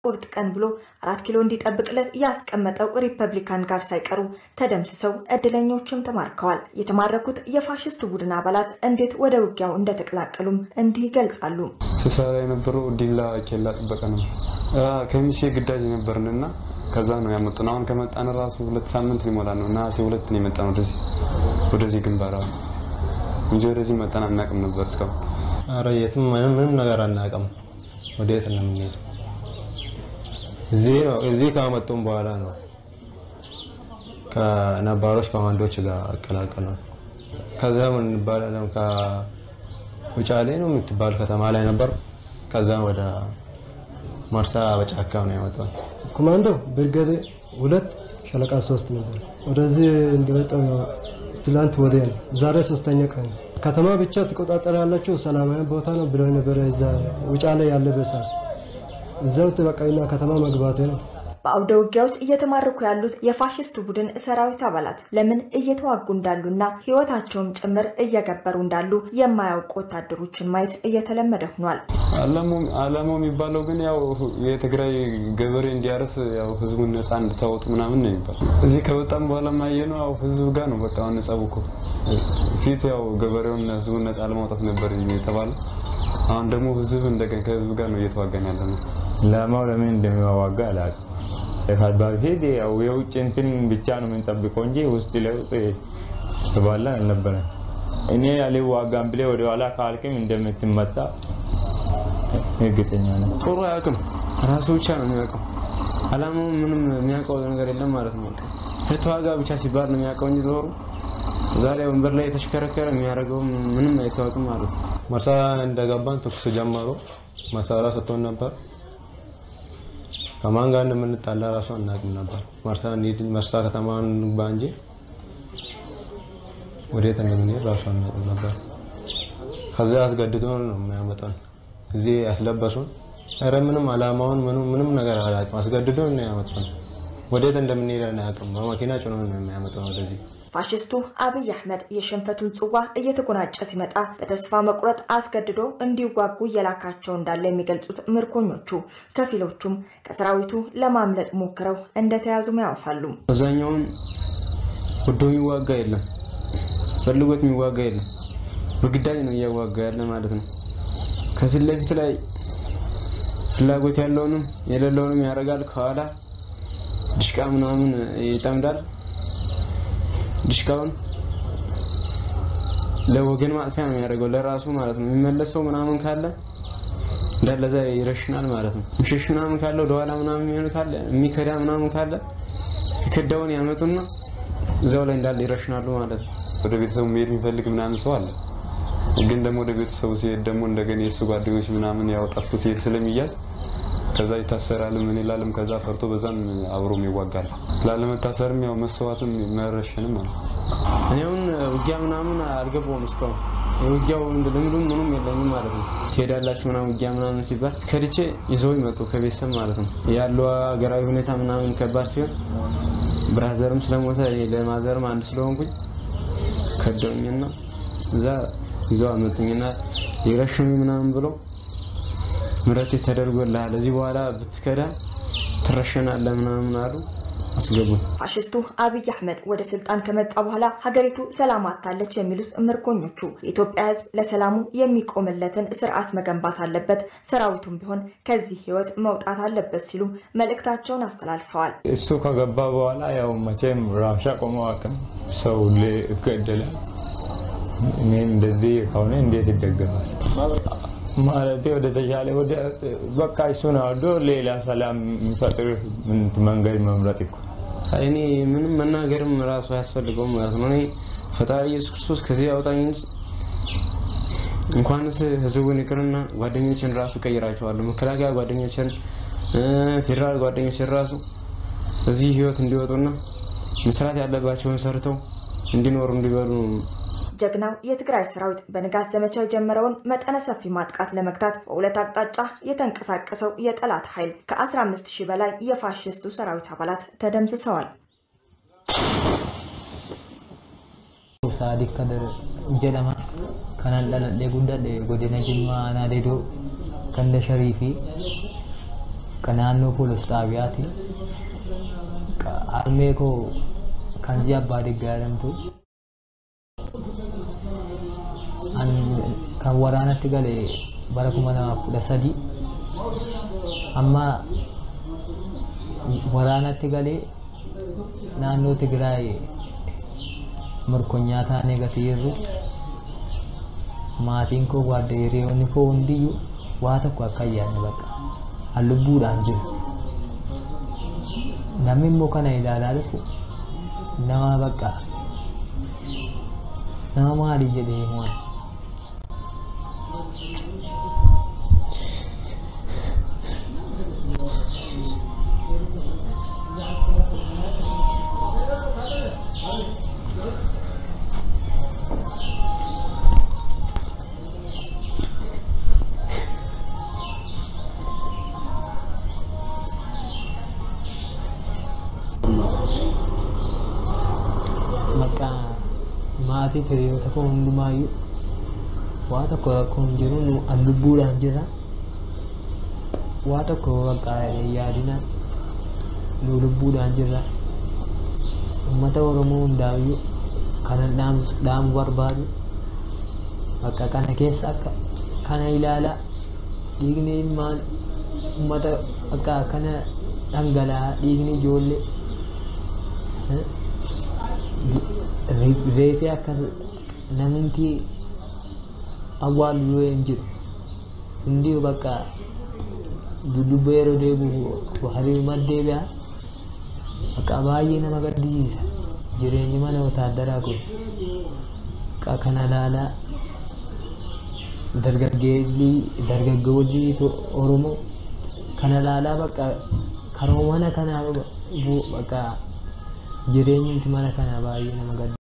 ቁርጥ ቀን ብሎ አራት ኪሎ እንዲጠብቅለት ያስቀመጠው ሪፐብሊካን ጋር ሳይቀሩ ተደምስሰው እድለኞችም ተማርከዋል። የተማረኩት የፋሽስቱ ቡድን አባላት እንዴት ወደ ውጊያው እንደተቀላቀሉም እንዲህ ይገልጻሉ። ስሰራ የነበረው ዲላ ኬላ ጥበቃ ነው። ከሚሴ ግዳጅ ነበርንና ከዛ ነው ያመጡን። አሁን ከመጣን ራሱ ሁለት ሳምንት ሊሞላ ነው። ነሐሴ ሁለት ነው የመጣን ወደዚህ ወደዚህ ግንባር እንጂ ወደዚህ መጠን አናውቅም ነበር እስካሁን። ኧረ የትም ምንም ምንም ነገር አናውቅም። ወዴት ነው የምንሄደው? እዚህ ነው እዚህ ካመጡን በኋላ ነው ከነባሮች ኮማንዶች ጋር አቀላቀሉን። ከዛ ምን እንባላለን ከውጫሌ ነው የምትባል ከተማ ላይ ነበር። ከዛ ወደ መርሳ በጫካ ነው ያመጣን። ኮማንዶ ብርጌድ ሁለት ሻለቃ ሶስት ነበር። ወደዚህ እንደመጣው ትላንት ወዲያ ነው። ዛሬ ሶስተኛ ቀን ነው። ከተማ ብቻ ትቆጣጠር ያለችው ሰላማዊ ቦታ ነው ብለው ነበረ። እዛ ውጫሌ ያለበት ሰዓት እዛው በቃይና ከተማ መግባቴ ነው። በአውደ ውጊያዎች እየተማረኩ ያሉት የፋሽስቱ ቡድን ሰራዊት አባላት ለምን እየተዋጉ እንዳሉና ሕይወታቸውም ጭምር እየገበሩ እንዳሉ የማያውቁ ወታደሮችን ማየት እየተለመደ ሆኗል። አላማው የሚባለው ግን ያው የትግራይ ገበሬ እንዲያርስ ያው ህዝቡን ነፃ እንድታወጡ ምናምን ነው የሚባለው። እዚህ ከወጣም በኋላ ማየ ነው ያው ህዝቡ ጋር ነው በቃ አሁን ጸቡ እኮ ፊት ያው ገበሬውን ህዝቡን ነፃ ለማውጣት ነበር የተባለው። አሁን ደግሞ ህዝብ እንደገና ከህዝብ ጋር ነው እየተዋጋን ያለ ነው። ለማው ለምን እንደሚዋጋ አላውቅም። በፊት ያው የውጭ እንትን ብቻ ነው የምንጠብቀው እንጂ ውስጥ ለውጥ ተባላ አልነበረም። እኔ አልዋጋም ብለህ ወደኋላ ካልክም እንደምትመታ እርግጠኛ ነው። ጦሩ አያውቅም፣ ራሱ ብቻ ነው የሚያውቀው። አላማው ምንም የሚያውቀው ነገር የለም ማለት ነው። የተዋጋ ብቻ ሲባል ነው የሚያውቀው እንጂ ጦሩ ዛሬ ወንበር ላይ የተሽከረከረ የሚያደርገው ምንም አይታወቅም ማለት ነው። መርሳ እንደገባን ተኩስ ጀመሩ። መሳሪያ ሰጥቶን ነበር። ከማን ጋር እንደምንጣላ ራሱ አናውቅም ነበር። መርሳ እንሂድ መርሳ ከተማን እንግባ እንጂ ወዴት እንደምንሄድ ራሱ አናውቅም ነበር። ከዚያ አስገድዶ ነው የሚያመጣን እዚህ ያስለበሱን። ኧረ ምንም አላማውን ምንም ነገር አላውቅም። አስገድዶ ነው ያመጣን። ወዴት እንደምንሄድ አናውቅም። በመኪና ጭኖ ነው የሚያመጣን ወደዚህ። ፋሽስቱ አብይ አህመድ የሽንፈቱን ጽዋ እየተጎናጨ ሲመጣ በተስፋ መቁረጥ አስገድዶ እንዲዋጉ እየላካቸው እንዳለ የሚገልጹት ምርኮኞቹ ከፊሎቹም ከሰራዊቱ ለማምለጥ ሞክረው እንደተያዙም ያወሳሉ። አብዛኛውን ወዶ የሚዋጋ የለም፣ ፈልጎት የሚዋጋ የለም። በግዳጅ ነው እያዋጋ ያለ ማለት ነው። ከፊት ለፊት ላይ ፍላጎት ያለውንም የሌለውንም ያደርጋል። ከኋላ ድሽቃ ምናምን ይጠምዳል። ድሽቃውን ለወገን ማጥፊያ ነው የሚያደርገው፣ ለራሱ ማለት ነው። የሚመለሰው ምናምን ካለ እንዳለ እዛ ይረሽናል ማለት ነው። ምሽሽ ምናምን ካለ ወደኋላ ምናምን የሚሆን ካለ የሚከዳ ምናምን ካለ የከዳውን ያመጡና እዛው ላይ እንዳለ ይረሽናሉ ማለት ነው። ወደ ቤተሰቡ መሄድ የሚፈልግ ምናምን ሰው አለ። ግን ደግሞ ወደ ቤተሰቡ ሲሄድ ደግሞ እንደገና የእሱ ጓደኞች ምናምን ያው ጠፍቶ ሲሄድ ስለሚያዝ ከዛ ይታሰራል። ምን ይላልም ከዛ ፈርቶ በዛም አብሮም ይዋጋል። ላለመታሰርም ያው መስዋዕትም መረሸንም አለ። እኔ አሁን ውጊያ ምናምን አልገባውም እስካሁን የውጊያው ልምዱም ምኑም የለኝም ማለት ነው። ትሄዳላችሁ ምናምን ውጊያ ምናምን ሲባል ከድቼ ይዘው ይመጡ ከቤተሰብ ማለት ነው። ያለው ሀገራዊ ሁኔታ ምናምን ከባድ ሲሆን ብራዘርም ስለሞተ ለማዘርም አንድ ስለሆንኩኝ ከደውኝና እዛ ይዘው አመጡኝና ሊረሽኑ ምናምን ብሎ ምረት ተደርጎልሃል እዚህ በኋላ ብትከዳ ትረሸናለህ ምናምን አሉ። አስገቡን። ፋሽስቱ አብይ አህመድ ወደ ስልጣን ከመጣ በኋላ ሀገሪቱ ሰላም አታለች የሚሉት ምርኮኞቹ የኢትዮጵያ ሕዝብ ለሰላሙ የሚቆምለትን ስርዓት መገንባት አለበት፣ ሰራዊቱም ቢሆን ከዚህ ህይወት መውጣት አለበት ሲሉ መልእክታቸውን አስተላልፈዋል። እሱ ከገባ በኋላ ያው መቼም ራብሻ ቆመ አቅም ሰው ሁሌ ይገደላል። እኔ እንደዚህ ከሆነ እንዴት ይደገማል? ማለት ወደ ተሻለ ወደ በቃ እሱን አወርዶ ሌላ ሰላም የሚፈጥር መንገድ መምረጥ እኮ እኔ ምንም መናገርም ራሱ አያስፈልገውም ማለት ነው። እኔ ፈጣሪ ኢየሱስ ክርስቶስ ከዚህ ያውጣኝ እንጂ እንኳንስ ህዝቡን ይቅርና ጓደኞችን ራሱ ቀይራቸዋለሁ። መከላከያ ጓደኞችን፣ ፌዴራል ጓደኞችን ራሱ እዚህ ህይወት እንዲወጡና መስራት ያለባቸውን ሰርተው እንዲኖሩ እንዲበሉ ጀግናው የትግራይ ሰራዊት በንጋት ዘመቻ የጀመረውን መጠነ ሰፊ ማጥቃት ለመግታት በሁለት አቅጣጫ የተንቀሳቀሰው የጠላት ኃይል ከ15 ሺህ በላይ የፋሽስቱ ሰራዊት አባላት ተደምስሰዋል። Sadiq Kadir jedhama. Kanan dhaladhee guddadhe godina Jimmaa Naadedoo Kanda Sharii fi ka naannoo poolis xaabiyaati. Harmee koo kan zi abbaa diggaa jedhamtu kan waraanatti gale bara kuma lamaaf kudha sadii amma waraanatti galee naannoo Tigraay morkonyaa taanee gatii jirru maatiin koo waadda hiriyoonni koo hundiyyuu waa tokko akka ayyaanne bakka hallubbuudhaan jiru. Namni immoo kana ilaalaa dhufu nama bakka nama maali jedhee waan. maqaa maatii hiriyoota koo hundumaayyuu waa tokko rakkoo hin jiru nu an lubbuudhaan jira waa tokko maqaa yaadina nu lubbuudhaan jirra uummata oromoo hundaayyuu kanan dhaamu barbaadu bakka kana keessa akka kana ilaalaa dhiigni ilmaan uummata akka kana dhangala'aa dhiigni ijoollee reefee akkas namni awwaalu hin jiru hundi bakka duddubbee yeroo deebi'u hariiruma deebi'a bakka baay'ee nama gaddisiisa jireenyi mana wataaddaraa kun bakka kana ilaalaa dargaggeelli dargaggoolli oromoo kana ilaalaa bakka karoomana kanaa bakka jireenyi mana kanaa baay'ee nama gaddisiisa.